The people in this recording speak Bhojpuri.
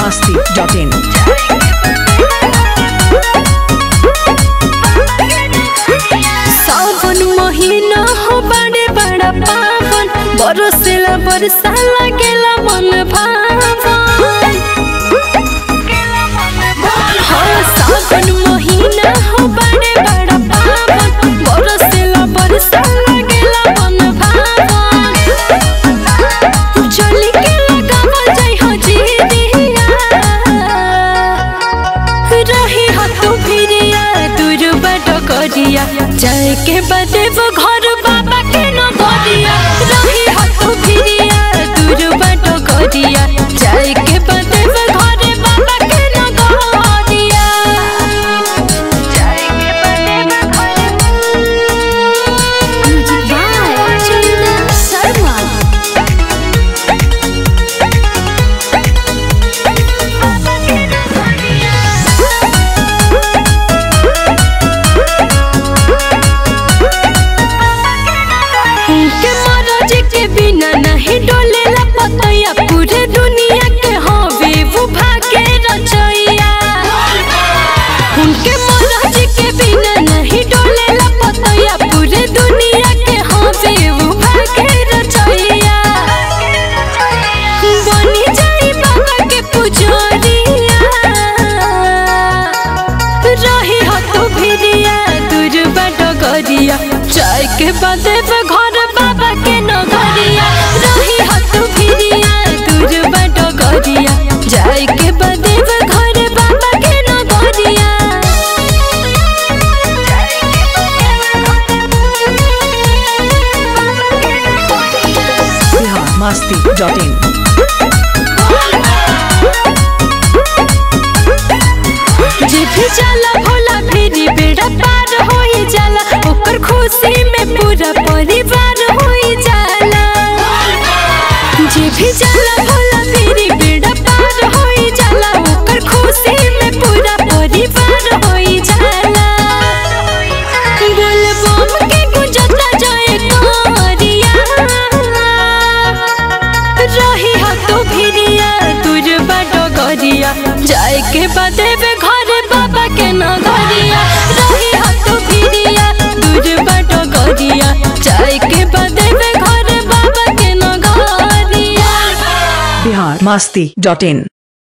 masti.in. सावन महीना हो बड़े बड़ा पावन बरसेला बरसा लागेला मन भावन हाँ, सावन महीना हो बड़े बड़ा पावन बरसेला बरसा लागेला मन भावन चली के लगावल जाइ हो जीदिया रही हो तू फिरिया दूर बट करिया जाए के बदे वो घर बाबा के न गरिया रही हो तू फिरिया दूर बट करिया जाए के बदे वो घर बाबा के न गरिया जाए के बदे वो घर शर्मा उनके महाराज के बिना नहीं डोलेला पतैया पूरे दुनिया के हवे वो भागे रचैया उनके महाराज के बिना नहीं डोलेला पतैया पूरे दुनिया के हवे वो भागे रचैया बनी जाई बाबा के पुजारिया रही हो तू भिरिया दूर बट गरिया चाय के बदे पे घर बाबा के नगरिया रही हो तू भिरिया दूर बट गरिया जाय के बदे पे घर बाबा के नगरिया Bihar masti.in. जे भी जाला भोला फेरी बेड़ा पार होई जाला ओकर खुशी में पूरा परिवार होई जाला जे भी जाला भोला फेरी बेड़ा पार होई जाला ओकर खुशी में पूरा परिवार होई जाला बोल बम के गुंजता जाए तोरिया रही हो तू फिरिया तुझ बड़ो गरिया जाए के बदे बे घर बाबा के नगरिया रही हो तू फिरिया तुझ बड़ो गरिया जाए के बदे बे घर बाबा के नगरिया Bihar masti.in.